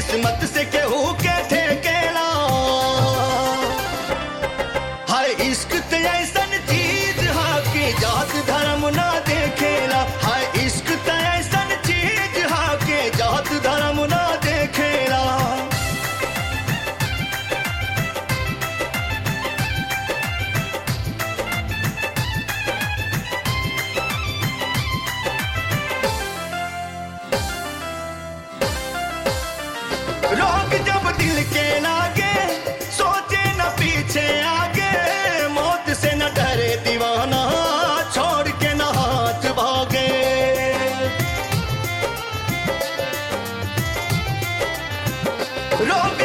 किस्मत से केहू के ठेकेला हाय इश्क ते ऐसन चीज हा कि जात धर्म ना देखेला हाय इश्क ते ऐसन चीज हा कि जात धर्म ना देखेला रोग जब दिल के लागे सोचे न पीछे आगे मौत से न डरे दीवाना छोड़ के न हाथ भागे रोग